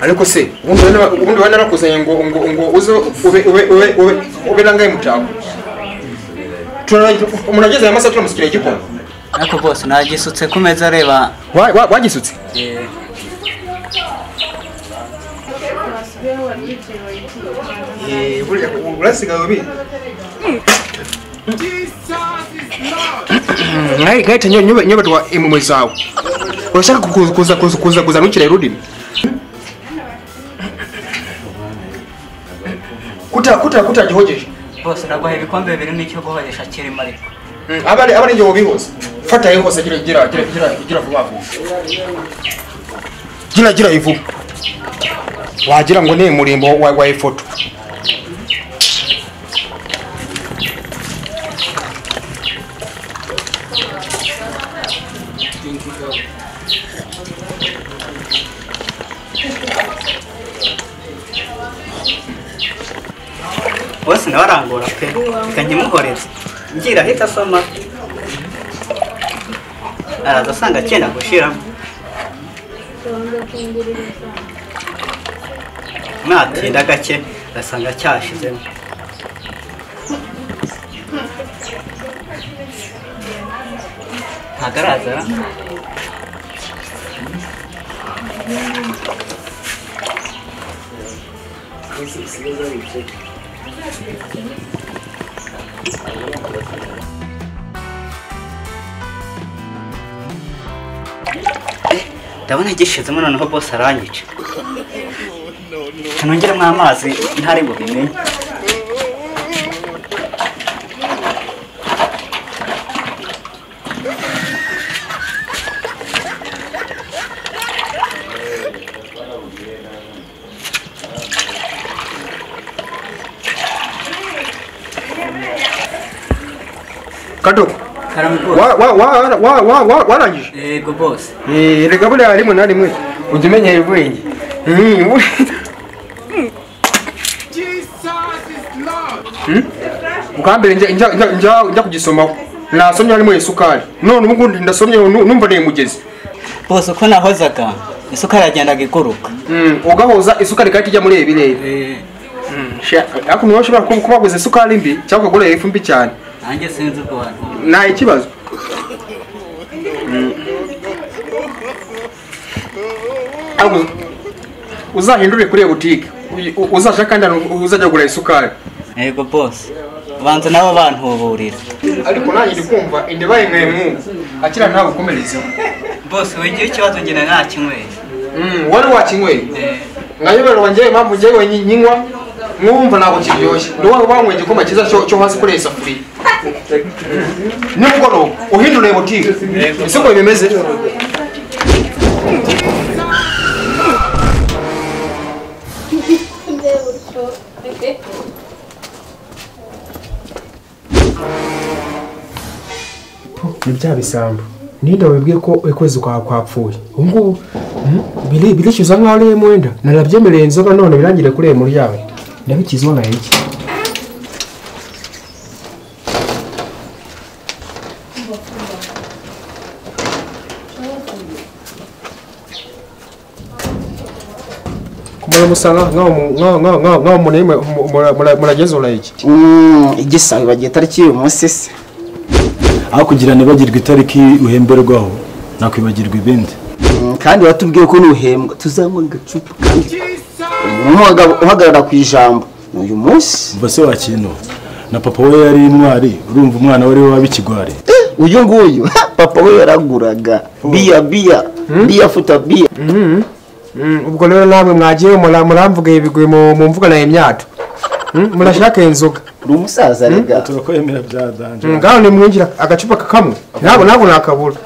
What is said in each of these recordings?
ariko se ubundi wana- ubundi wanarakusanye ngo ngo ngo uze ube ube ube ube ube rangaye mutako Turarangiza- umuntu ageze aya masaha turamusukira igikoma ariko bose nagisutse ku meza areba Wa- wa- wagisutse eh, Eh, burya urasigaye ubi naye gaita nyobe nyobe twa imwe zawe urashaka kuza kuza kuza kuza kuza nukira irudimi kuta kuta kuta gihogeje bose naguhaye ibikombe bibiri n'icyo guhoresha kirimo ariko abari abari ngiye ubihose fata ye hose gira gira gira gira gira vuba vuba gira gira ivuba wagira ngo ni murimbo wa wa ifoto bose nawe arangora pe reka nkimuhoreze ngira ahita asoma araza asanga akenda gushiramo mwatinda gake asanga cyashizemo ntabwo araza ndabona gishizemo noneho bose aranyica kanongeremo amazi ntari bubimenye kadoko karamugora wa wa wa wa wa wa warangije yego bose Eh, reka buriya harimo na rimwe ujya umenyera ubwenge Mm, we- Mm? bwa mbere njya- njya- njya- njya- njya kugisomaho nasomye harimo isukari none ubu ngubu ndasomye nu- numva ni imugezi bose uko nahozaga isukari yagendaga iguruka Mm, ugahoza isukari kandi ijya muri ebirere ariko niba ushobora kuba kuba waguze isukari mbi cyangwa ukagura ifu mbi cyane nanjye sinzi ubwo bantu nta ikibazo Ahubwo uzahindure kuri iyo butike uy- u- uzashaka kandi ahantu uzajya kugura isukari yego bose ubanza nabo bantuburira ariko nanjye ndi kumva inda ibaye mwemwe akira ntawe ukomerezeho bose wigira ikibazo ngira nta kinyweye wari wakinyweye nkayobera wanjye impamvu njyewe nyi- nyinywa mwumva ntabwo kiryoshye ni wowe wanywa igikoma cyiza cyo cyo hasi kuri iyi safuriya nimugoroba uhindure iyo butike si ko bimeze ni bya bisambo ninde wabibwiye ko ukwezi kwawe kwapfuye ubu ngubu mm, biri- birishyuza nk'aho ariyo mwenda nanabyemereye inzoga none birangire kuri iyo muryango ndabikizwa nka iki kumara musa nka- nkaho mu- nkaho- nkaho- nkaho- nkaho munime mu- mura- mura- murageze urayiki igisa bagiye tariki y'uyu munsi se aho kugira nibagirwe itariki uhemberwaho nakwibagirwa ibindi Mm, kandi watubwiye ko nuhembwa tuzanywa agacupa kandi umuntu uhaga- uhagarara ku ijambo ni uyu munsi umva se wakintu na papa we yari intwari urumva umwana we ariwe wabikigwari uyu nguyu papa we yaraguraga biya biya biya futa biya Mm, ubwo rero namwe mwagiye mura- muramvuga ibigwi mu mu mvuga na imyato Mm, murashaka inzoga ni umusaza rega turakwemera bya danje Mm, ngaho nimwinjira agacupa kamwe nabo nabo nakabura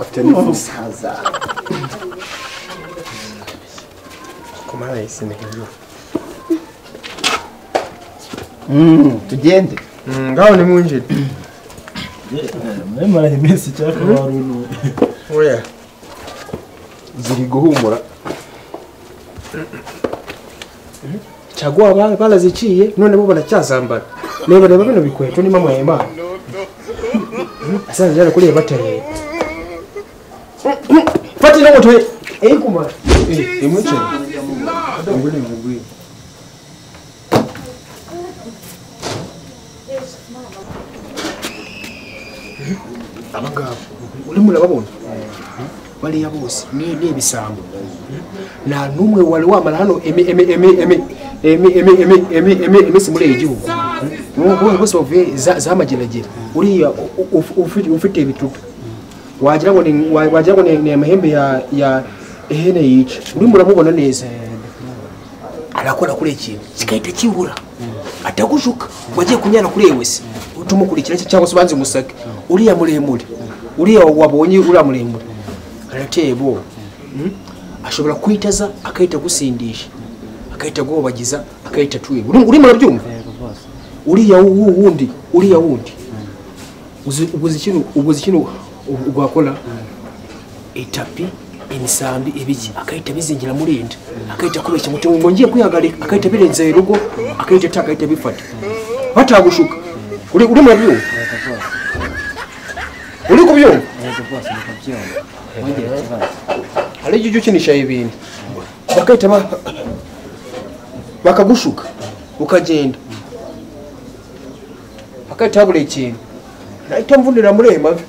afite ni umusaza Mm, tugende Mm, ngaho nimwinjire mwemara iminsi icyaka wari unuwe oya ziri guhumura caguwa ba- baraziciye none bo baracyazambara reba reba bino bikweto ni mama yimana asanze yarakuriye batereye fata ino moto ye eyikumara imuceri mugore mugwi abagabo urimo urababona bariya bose ni ni ibisambo nta n'umwe wari wamara hano emi emi emi emi emi emi emi emi emi iminsi muri iyi gihugu bose bose bavuye za- za mageragere uriya u- u- uf- ufite- ufite ibitutu wagira ngo ni wa- wagira ngo ni- ni amahembe ya ya ihene yica urimo uramubona neza arakora kuri ikintu kigahita kibura atagushuka wagiye kunyana kuri yewe se utumukurikira se cyangwa se ubanze umusake uriya muremure uriya wabonye uriya muremure arateye ubwoba Mm? ashobora kwitaza akahita agusindisha akahita aguhobagiza akahita atwima Uri- urimo urabyumva uriya wu- wundi uriya wundi Uzi- ubuze ikintu ubuze ikintu u- ugakora itapi imisambi ibiki akahita abizingira muri inda akahita akubeshya muti ngo ngiye kwihagarika akahita abirenza urugo akahita ataka akahita abifata batagushuka uri uri mu byumva uri ku byumva hari igihe ujya ukinisha ibintu bakahita ba- bakagushuka ukagenda bakahita habura ikintu nahita mvunira muri ayo mavi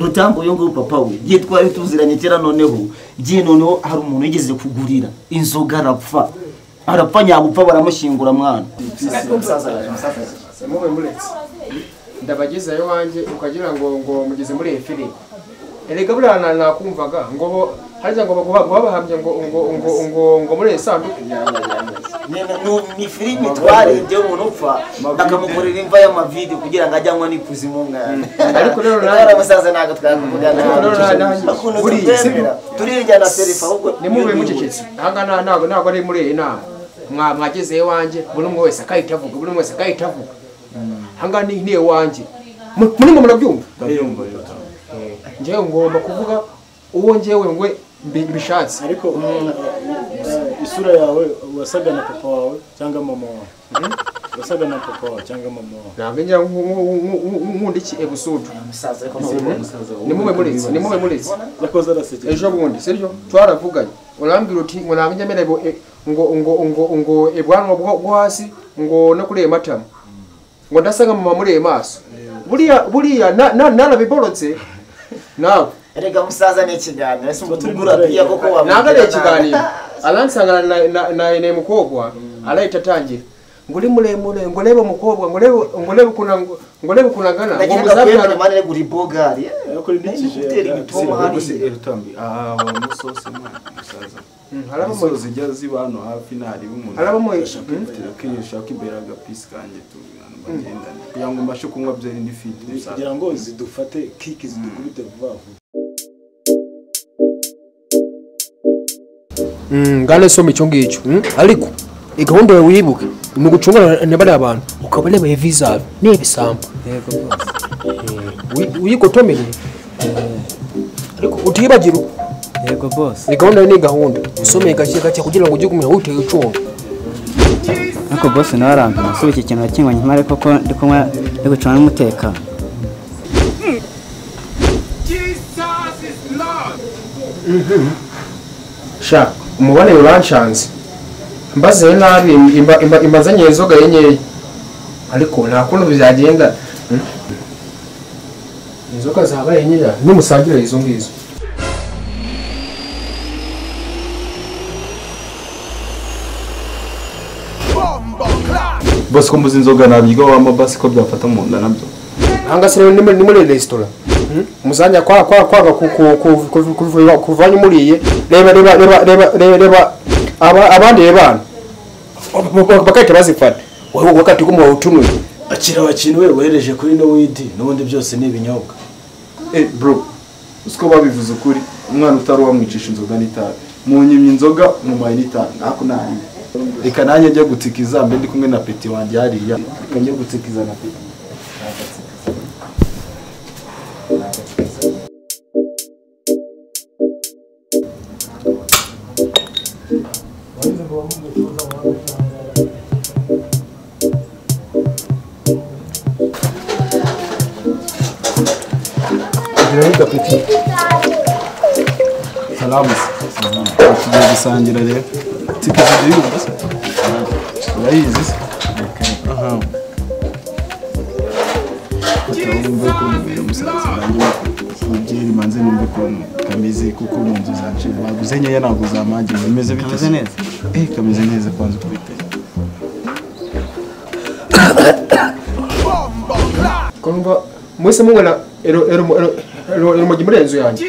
rutambo uyu nguyu papa we igihe twari tuziranye kera noneho igihe noneho hari umuntu yigeze kugurira inzoga arapfa arapfa nyabupfa baramushyingura mwana mube muretse ndabagezayo wanjye ukagira ngo ngo mugeze muri efiri erega buriya na- nakumvaga ngo bo- harya ngo baguha- babahamye ngo ngo ngo ngo ngo muri iyi sanduku ni filime twarebye umuntu upfa bakamukorera imva y'amavide kugira ngo ajye anywa n'ikuzimu mwana Ariko rero nawe- Ari abasaza ntabwo twakuvugana Ariko rero nawe- nawe- ukuntu buriya tutemera turirya na serifa ahubwo nimube mucecetse ahangaha ntabwo ntabwo ari muri iyi nama Mwa- mwagezeyo wanjye buri umwe wese akahita avuga buri umwe wese akahita avuga ahangaha ni ni iwanjye Mu- murimo murabyumva njyewe ngomba kuvuga uwo njyewe ngwe mbi- mbishatse ariko isura yawe wasaga na papa wawe cyangwa mama wawe wasaga na papa wawe cyangwa mama wawe ntabwo njya nku- nku- nku- nku- nkunda iki ebusudu nimube murizi nimube murizi yakoze arasekeje ejo bundi sibyo twaravuganye urambwira uti ngo ntabwo njya mbereye ngo ngo ngo ngo ibwanwa bwo bwo hasi ngo no kuri ayo matama ngo ndasa nka mama muri ayo maso buriya buriya na- na- narabiborotse nawe reka musaza ni ikiganiro ese ngo tugura piya koko wamubwira ntabwo ari nabi. ikiganiro aransangana na- na- na na mukobwa arahita atangira ngo uri muremure ngo urebe umukobwa ngo urebe ngo urebe ukuntu ang- ngo urebe ukuntu angana ngo ndagira ngo akwemere muzabyara mane regura ibogari ariko ni Nari gutera ibituma hariya erutambi aha wa musose mwana musaza Mm, harabamuye. imisozi ijya ziba hano hafi ntariba umuntu Harabamuye. ashaka ibitero kenshi ushaka imbere agapisi kanjye tubana bagendane kugira ngo mbashe kunywa byeri ndifite musaza kugira ngo zidufate kiki zidukubite vuba vuba ngana soma icyo ngicyo mm? ariko iyi gahunda yawe wibuke ni ugucungana na bariya bantu ukaba urebeye vizari n'ibisambo Eh, uyi- uyigotomere ariko utibagirwa yego bose iyi gahunda yawe ni gahunda usomeye gake gake kugira ngo ujye kumenya witeye icumbi ariko bose nawe arampima si iki kintu wakinywanye impare koko ndi kumwe ndi gucunga n'umutekano shaka umubare uranshanze mbaze nabi imba- imba- imbazanye inzoga ye nkeya ariko nta kuntu byagenda Mm. inzoga zabaye nkeya nimusangire izo ngizo bose ko mbuze inzoga nabyiga wama basi ko byafata mu nda nabyo hanga se rero ni muri- ni muri resitora umuzanya kwa kwa kwanga ku- ku- ku- ku- kuva- kuvanya umuriye reba reba reba reba reba reba aba- abandi be bana Ba- ba- bakahita bazifata wowe wakati kumuha utunuye akira abakintu we wohereje kuri nowidi n'ubundi byose ni ibinyobwa eh bro usiko babivuze ukuri umwana utari uwamwicisha inzoga n'itabi munyimye inzoga mumuhaye n'itabi nako nariye reka nanjye njya gutsikiza mbe ndi kumwe na peti wanjye hariya reka njye gutsikiza na peti Sawa. karabuze tugiye gusangira rero tike z'igihugu se urayizi se aha atarumva ko mbere musaza wanjye mubyeri manze numve ukuntu kameze kuko mu nzu zacu baguze nkeya ntabwo zamangira bimeze bite Kameze neza. eh kameze neza kwanza ukubiteye kumva mwese mubona urumogi muri iyo nzu yanjye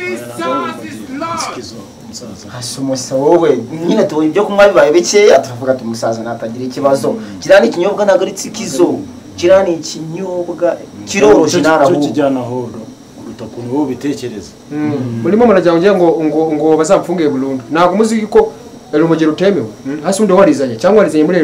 asumusa wowe nyine tubonye ibyo kunywa bibaye bikeya turavuga ati umusaza natagira ikibazo kiriya ni ikinyobwa ntabwo ari tsikizo kiriya ni ikinyobwa kiroroshye cyo ntarahubu kijyana ahoro kuruta ukuntu wowe ubitekereza murimo murajya ngo ngo ngo bazamfunge burundu ntabwo muzi ko urumogi rutemewe hasi undi warizanye cyangwa warizanye muri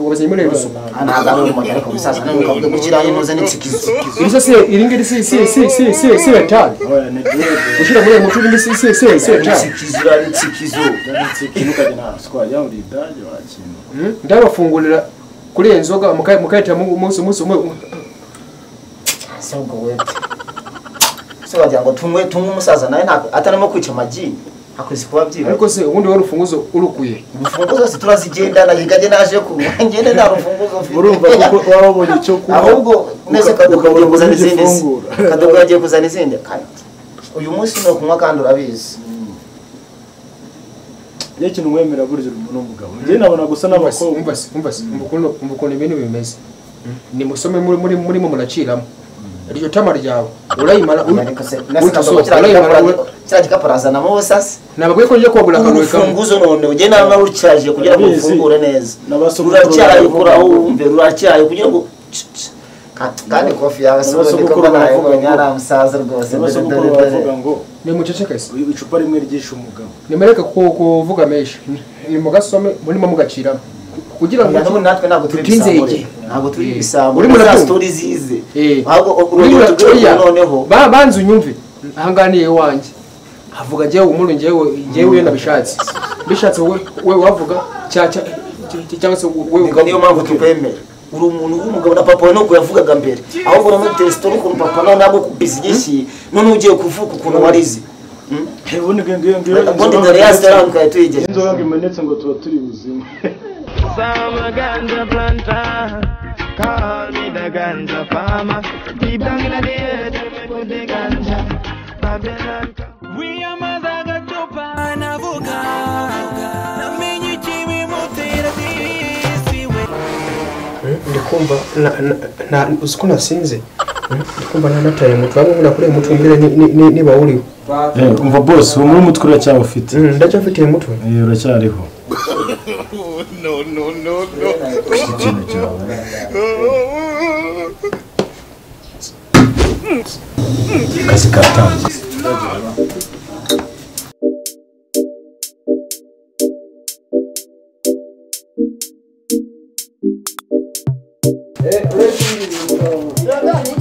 wazanye muri rusuku ntabwo ari urumuri ariko umusaza ntabwo avuga ngo kiriya nuza ni tsikizo iryo si iri ngiri si si si si si si retard oya ni debe ushyira muri uyu mucuruzi si si si si ni retard tsikizo iriya ni tsikizo yanditse ikintu ukajya nta twajya uri idage wakintu ndabafungurira kuri iyo nzoga mukayi mukayitira umunsi umunsi umwe si ubwo wete se wagira ngo tunywe tunywe umusaza nawe ntabwo atarimo kwica amagi akwezi kuba byiba ariko se ubundi wari urufunguzo urukuye urufunguzo si turazigendana yiganye naje kunywa ngende nta rufunguzo mfite urumva kuko waba wabonye icyo kunywa ahubwo neza kadogo ukabona yagiye kuzana uburyo izindi se. ufungura. kadogo yagiye kuzana izindi Kandi uyu munsi ni ukunywa kandi urabizi iyo kintu mwemera burya uri umuntu w'umugabo njye nabona gusa n'abakobwa umva se umva se umva ukuntu umva ukuntu ibintu bimeze nimusome muri muri murimo muraciramo iryo tama ryawe urayimara ariko se nasi kadogo utasohoka kiriya urayimara gikapu- kiriya gikapu arazanamo ubusasi ntabwo ko njya kwagura akantu kamwe urufunguzo none ujye nawe nawe urucyaje kugira ngo Urabizi. urufungure neza N'abasogokuru ruracyaye baravuga kuraho ngo- wumve ruracyaye kugira ngo Ch- ch- Ka- kandi kofi yawe si ubundi N'abasogokuru koko nawe baravuga ngo- ari umusaza rwose dore n'abasogokuru dore baravuga dore ngo ni muceceke se icupa rimwe ryigisha umugabo nimereke ku- kuvuga menshi ni mugasome murimo mugaciramo kugira ngo Ubu natwe ntabwo turi Tutinze ibisambure igihe. ntabwo turi ibisambo Uri mu za ratunga. sitori zize Eh. ahubwo Muri urugero iyo tugeze curiya, noneho ba- banza unyumve ahanganiye wanjye havuga njyewe umuru njyewe njyewe iyo nabishatse bishatse wowe wowe wavuga cya- cya- cya- cyangwa se wowe Ubwo niyo mpamvu tukwemera uri umuntu w'umugabo na papa wawe nuko yavugaga mbere ahubwo uramo tesitoro ukuntu papa nawe nabwo kubizi inyishyi none ugiye kuvuga ukuntu warize ubundi ngiyo ngiyo ngiyo ubundi dore ya sitara tukaye tuyigeze inzoga ngo imenetse ngo tuba turi buzima I'm a ganja planter. Call me the ganja farmer. Deep down in the earth, we put the ganja. Babylon. come. We are Mazaga Chopa na Vuga. Na mini chimi mutira disi we. ndi kumva na- na- na- uzi ko nasinze ndi kumva nanataye umutwe hamwe nkunda kureba umutwe mbere ni- ni- ni- niba wuriho umva boss uwo muri umutwe uracyaba ufite Mm, ndacyafitiye umutwe Eh, uracyariho ikintu cyawe akazi katangiye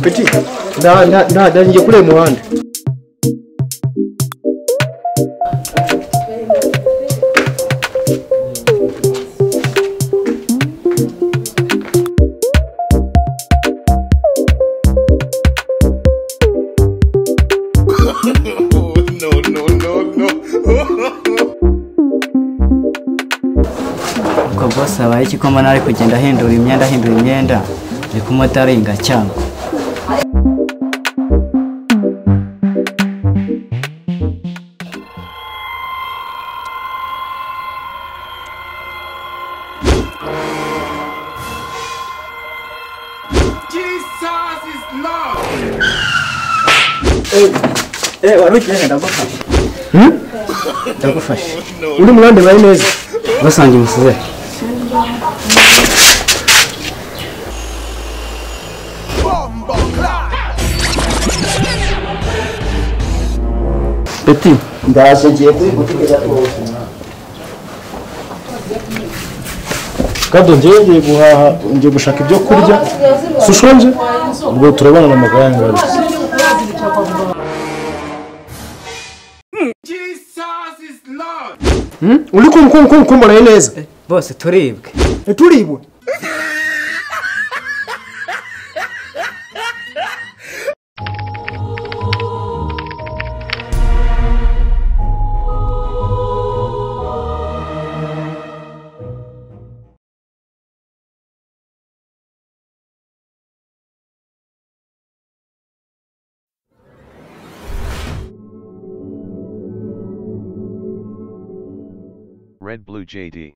peti nda- nda- nda- nda- ngiye kureba umuhanda ubwo bose habaye iki ko mbona ari kugenda ahindura imyenda ahindura imyenda ndi kumotari ngacyangwa ndagufashe uri muhanda baye neza basangiye umusize peti ndaje ngiye kuri butike ya tuwusi kado njyewe ngiye guhaha ngiye gushaka ibyo kurya si ushonje ubwo turabana na maganga uri kumbonaye neza bose turibwe Eh, turibwe Red Blue JD.